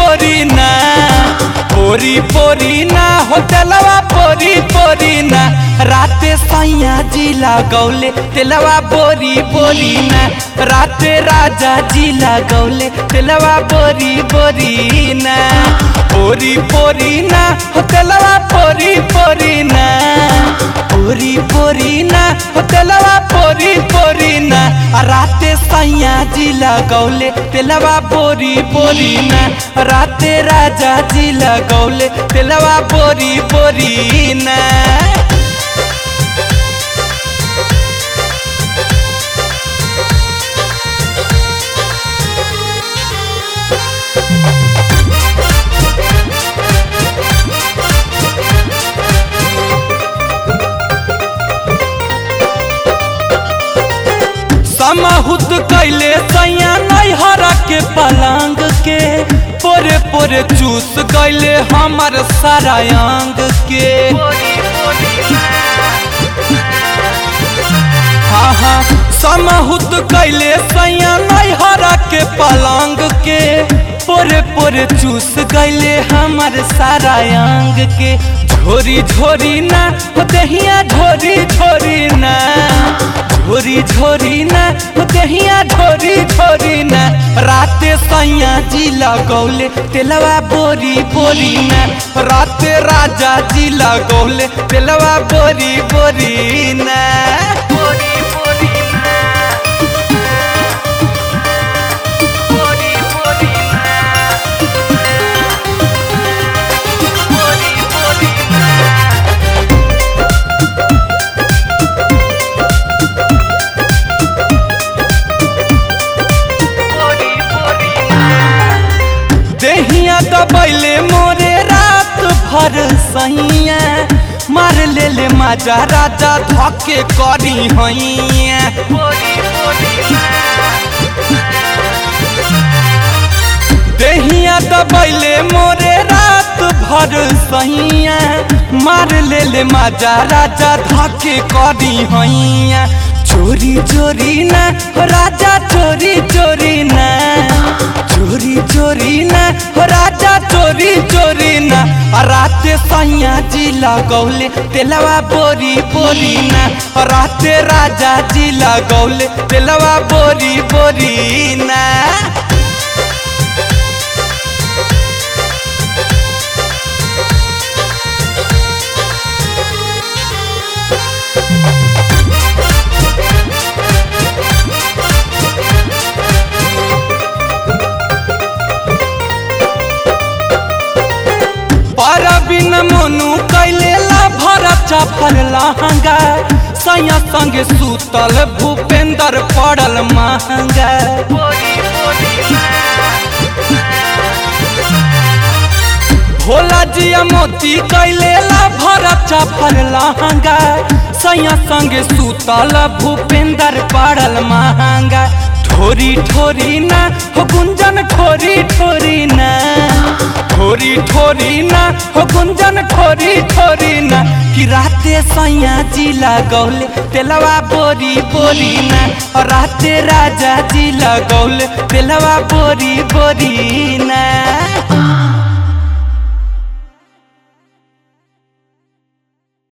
पोरी ना पोरी पोरी ना होटलवा पोरी पोरी ना राते सैया जिला गौले तेलवा बोरी बोरी ना राते राजा जिला गौले तेलवा बोरी बोरी ना पोरी पोरी ना होटलवा पोरी पोरी ना पोरी पोरी ना होटलवा पोरी पोरी ना आ राते सैया जिला गौले तेलवा बोरी बोरी ना राते राजा जिला गौले तेलवा बोरी बोरी ना समहुत कैले सैया नैहरा के पलंग के पोरे पोरे चूस गैले हमर सारा अंग के हाँ हाँ समहुत कैले सैया नैहरा के पलंग के पोरे पोरे चूस गैले हमर सारा अंग के झोरी झोरी ना हो दहिया झोरी झोरी ना झोरी झोरी ना हो दहिया झोरी झोरी ना राते सैया जिला गौले तेलवा बोरी बोरी ना राते राजा जिला गौले तेलवा बोरी बोरी ना बोरी बोरी ना बोरी बोरी ना बोरी बोरी ना देहिया दबैले मोरे रात भर सैया मार ले ले माजा राजा धके करी हैया देहिया दबैले मोरे रात भर सैया मार ले ले माजा राजा धके करी हैया चोरी चोरी ना हो राजा चोरी चोरी ना चोरी चोरी ना हो राजा चोरी चोरी ना आ राते सैया जिला गौले तेलवा बोरी बोरी ना आ राते राजा जिला गौले तेलवा बोरी बोरी ना पर बिन मनु कैले ला भरा चफल लहंगा सैया संगे सुतल भूपेंद्र पड़ल महंगा भोला जिया मोती कैले ला भरा चफल लहंगा सैया संगे सुतल भूपेंद्र पड़ल महंगा ठोरी ठोरी ना हो गुंजन ठोरी ठोरी ना ठोरी ठोरी ना हो गुंजन ठोरी ठोरी ना कि राते सैया जिला गौले तेलवा बोरी बोरी ना और राते राजा जिला गौले तेलवा बोरी बोरी ना